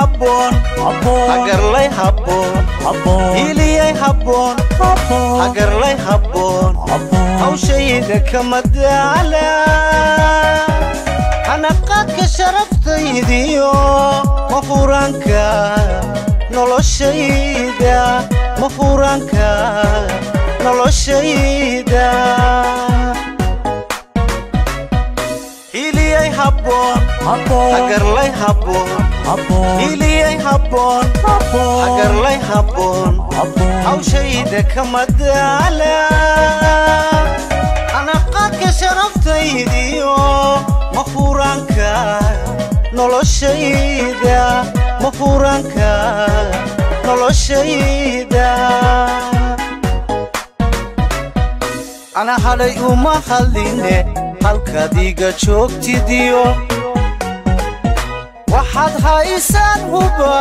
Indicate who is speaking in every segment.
Speaker 1: habboon hagarlay habboon hiliyay habboon hagarlay habboon hawshayda kama daala hanaqaadka sharaftaydiyo mafuraanka noloshayda mafuraanka noloshayda hiliyay habboon hagarlay habboon hiliyay habboon hagarlay habboon hawshayda kama daala anaqaadka sharaftaydiyo mafuraanka noloshayda mafuraanka noloshayda ana hadhay uma hadline halkaad iga joogtidiyo waxaad haysaan huba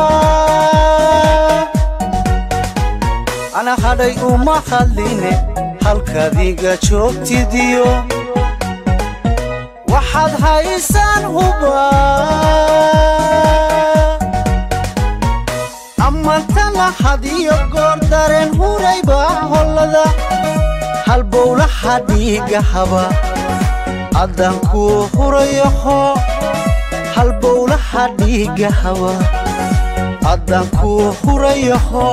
Speaker 1: ana hadhay uma hadline halkaad iga joogtidiyo waxaad haysaan huba amantana hadiyo goor dareen hurayba hollada halbowlaha dhiiga haba addaan kuu hurayaho halbowlaha dhiiga haba addaan kuu hurayaho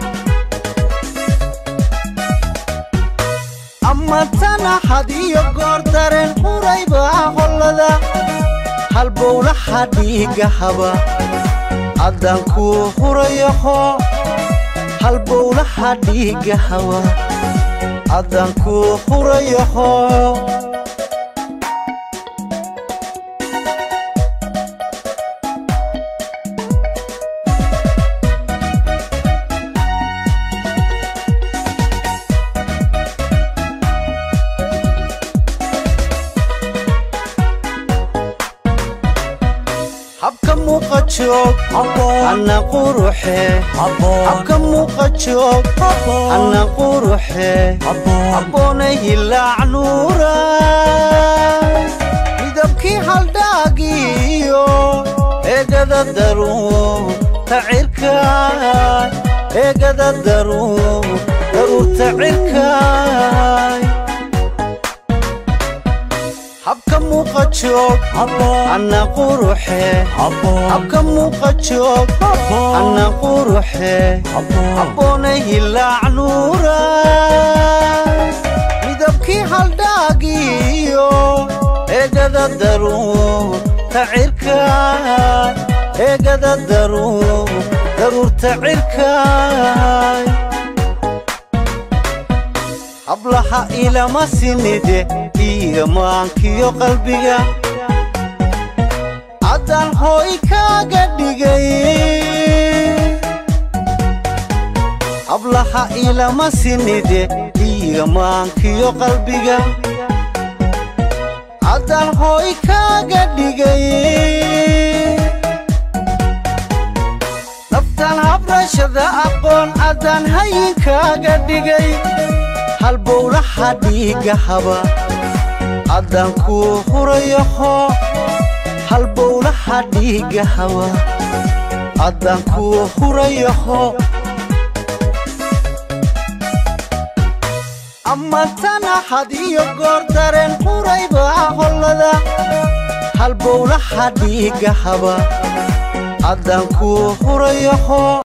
Speaker 1: amantana hadiyo goor dareen hurayba hollada halbowlaha dhiiga haba addaan kuu hurayaho halbowlaha dhiiga haba addaan kuu hurayaho habka muuqa joog anna quruxe habka muuqa joog anna quruxe habboonay hilaac nuura midabkii haldhaagiyo eegada daruur tacirkaay eegada daruur daruur tacirkaay habka muuqa joog anna quruxe habka muuqa joog anna quruxe habboonay hilaac nuura midabkii haldhaagiyo eegada daruur tacirkaay eegada daruur daruur tacirkaay hablaha ilama sinide iyo maankiyo qalbiga haddaan hooy kaaga dhigay hablaha ilama sinide iyo maankiyo qalbiga haddaan hooy kaaga dhigay naftaan habrashada aqoon haddaan hayinkaaga dhigay halbowlaha dhiiga haba addaan kuu hurayaho halbowlaha dhiiga haba addaan kuu hurayaho amantana hadiyo goor dareen hurayba hollada halbowlaha dhiiga haba addaan kuu hurayaho